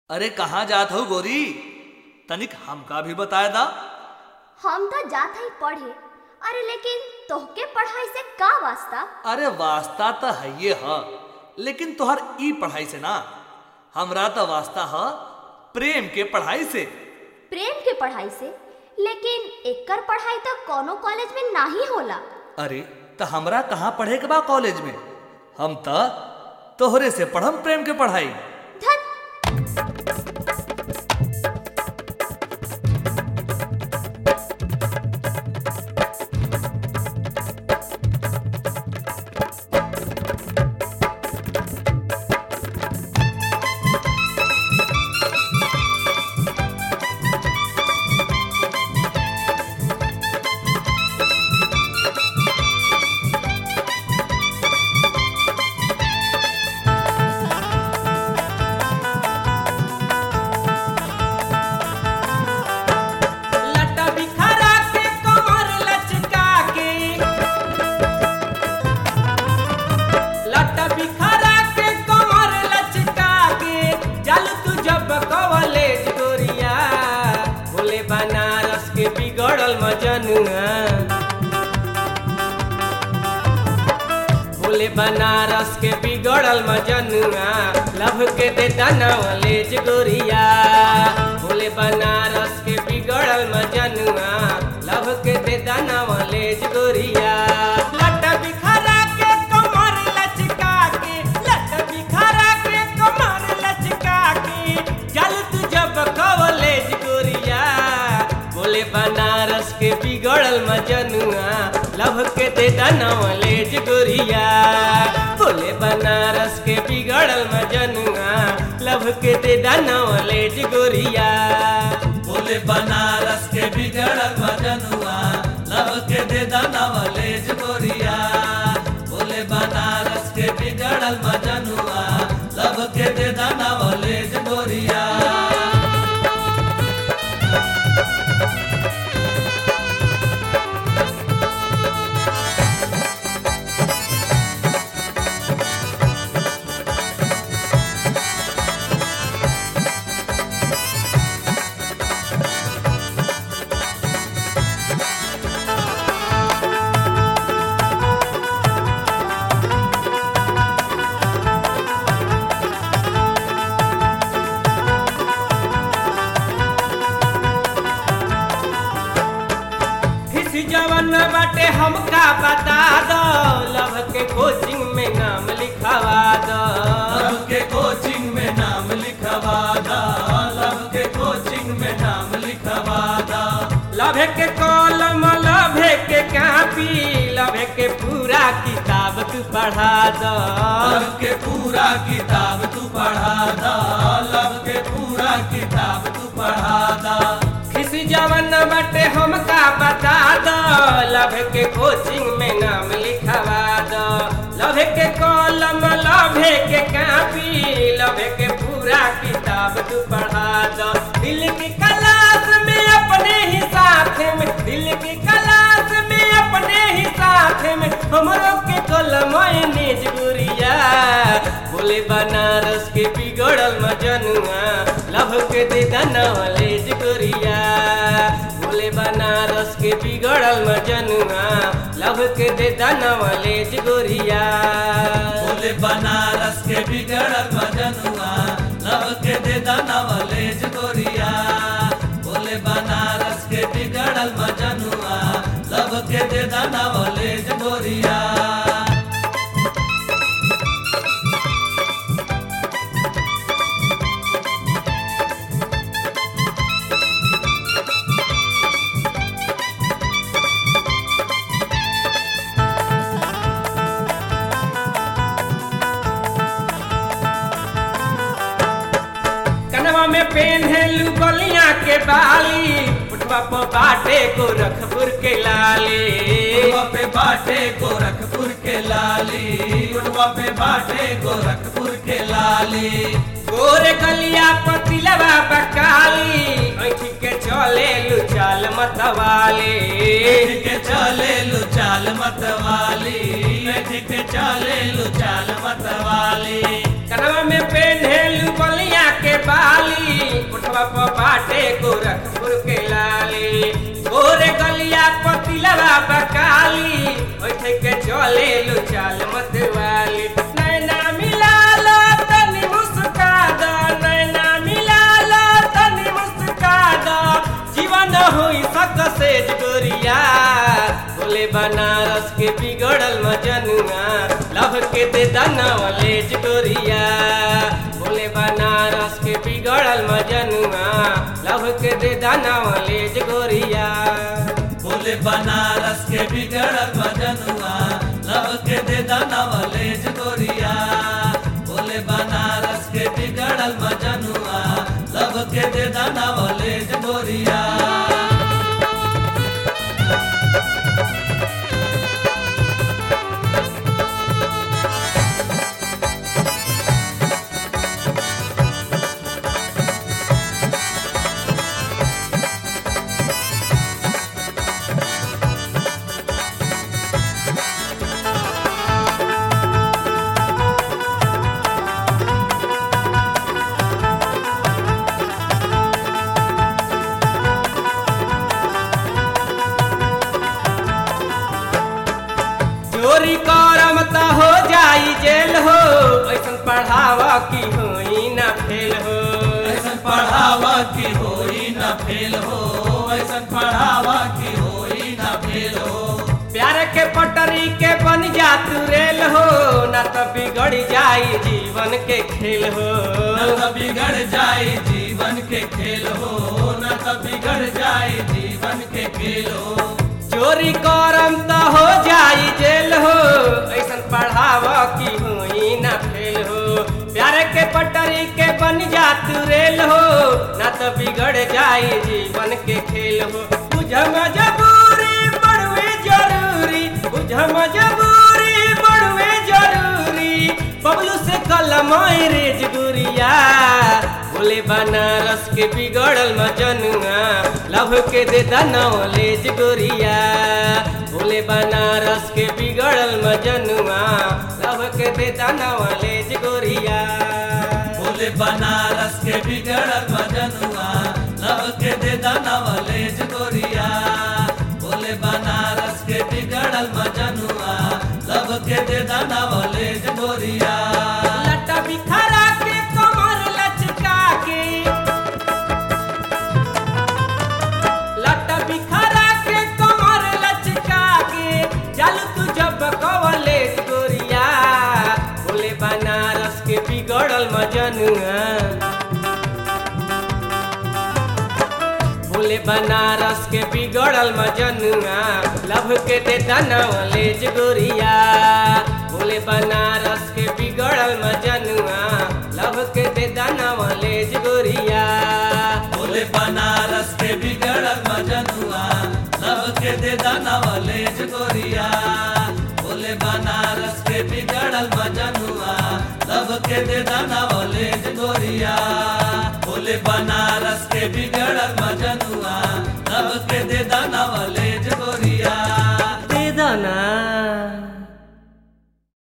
अरे कहाँ जात हो गोरी तनिक हमका भी बताए दा हम तो जात हई पढ़े अरे लेकिन तोहके पढ़ाई से का वास्ता अरे वास्ता तो है ये ह लेकिन तोहर ई पढ़ाई से ना हमरा तो वास्ता ह प्रेम के पढ़ाई से प्रेम के पढ़ाई से लेकिन एकर पढ़ाई तो कोनो कॉलेज में नाही होला अरे तो हमरा कहाँ पढ़े के बा कॉलेज में हम तो तोहरे से पढ़म प्रेम के पढ़ाई धत लटा बिखरा के कमर लचका के लटा बिखरा के कमर लचका के जल तू जब कवलेज गोरिया बोले बनारस के बिगड़ल मजनुआ बोले बनारस के बिगड़ल मजनुआ लभ के दे दनवलेज गोरिया बोले बनारस के बिगड़ल मजनुआ लभ के दे दनवलेज गोरिया लट बिखरा के कमर लचका के लट बिखरा के कमर लचका के जल तू जब कवलेज गोरिया बोले बनारस के बिगड़ल मजनुआ लभ के दे नवलेज गोरिया बोले बनारस के बिगड़ल मजनुआ लभ के दे नवलेज गोरिया बोले बनारस के बिगड़ल मजनुआ लब के दे नवलेज गोरिया बोले बनारस के बिगड़ल मजनुआ लब के दे नवलेज गोरिया किस जवन बाटे हमका बता दो लभ के कोचिंग में नाम लिखवा दो लब के कोचिंग में नाम लिखवा दा लब के कोचिंग में नाम लिखवा दा लभे के कलम लभे के कापी लभे के पूरा किताब तू पढ़ा दो लब के पूरा किताब तू पढ़ा दा लब के पूरा किताब तू पढ़ा दा किसी जवन बटे हमका बता दो लभे के कोचिंग में नाम लिखवा दो लभे के कलम लभे के कापी लभे के पूरा किताब तू पढ़ा दो दिल की क्लास में अपने ही साथ में दिल की क्लास में अपने ही साथ में हमरो के कलम निज गुरिया बोले बनारस के बिगड़ल मजनुआ लभ के दे नवलेज गोरिया बोले बनारस के बिगड़ल मजनुआ लभ के दे नवलेज गोरिया बोले बनारस के बिगड़ल मजनुआ लब के दे नवलेज गोरिया बोले बनारस के बिगड़ल मजनुआ लब के दे नवलेज गोरिया कनवा में पेन्हेलू बलिया के बाली उठवा पर बाटे गोरखपुर के लाली उड़वा पे बाटे गोरखपुर के लाली उड़वा पे बाटे गोरखपुर के लाली गोरे गलिया पतिलवा बकाली ऐठी के चले लुचाल मतवाली बैठ के चले लू चाल मत वाली बैठ के चले लू चाल मत वाली कनवा में पेन्हेलू बलिया के बाली दिलवा बकाली ओठे के चले लो चाल मत वाली नैना मिला लो तनी मुस्का दो नैना मिला लो तनी मुस्का दो जीवन होई सक से गोरिया बोले बनारस के बिगड़ल मजनुआ लभ के दे दनवले गोरिया बोले बनारस के बिगड़ल मजनुआ लभ के दे दनवले गोरिया बोले बनारस के बिगड़ल मजनुआ लब के दे दनवलेज गोरिया बोले बनारस के बिगड़ल मजनुआ लब के दे दनवलेज गोरिया चोरी करम त हो जाई जेल हो ऐसन पढ़ावा की होई ना फेल हो ऐसन पढ़ावा की होई न फेल हो ऐसन पढ़ावा की होई न फेल हो प्यार के पटरी के बन जा तू रेल हो ना तो बिगड़ जाई जीवन के खेल हो न तो बिगड़ जाए जीवन के खेल हो न तो बिगड़ जाए जीवन के खेल हो चोरी करम त हो जाई जेल हो ऐसन पढ़ावा की होई ना फेल हो प्यार के पटरी के बन जा तू रेल हो ना तो बिगड़ जाई जीवन के खेल हो बुझ मजबूरी बड़वे जरूरी बुझ मजबूरी बड़वे जरूरी बबलू से कलम रेज गुरिया बोले बनारस के बिगड़ल मजनुआ लभ के दे दनौलेज गोरिया बोले बनारस के बिगड़ल मजनुआ लभ के दे दनौलेज गोरिया बोले बनारस के बिगड़ल मजनुआ लब के दे दनवलेज गोरिया बोले बनारस के बिगड़ल मजनुआ लब के दे दनवलेज गोरिया लटा बिखरा के कमर लचका के लटा बिखरा के कमर लचका के चल तू जब कवले गोरिया बोले बनारस के बिगड़ल मजनुआ बोले बनारस के बिगड़ल मजनुआ लभ के दे दनवलेज गोरिया बोले बनारस के बिगड़ल मजनुआ लभ के दे दनवलेज गोरिया बोले बनारस के बिगड़ल मजनुआ लब के दे दनवलेज गोरिया बोले बनारस के बिगड़ल मजनुआ लब के दे दनवलेज गोरिया बोले बनारस के बिगड़ल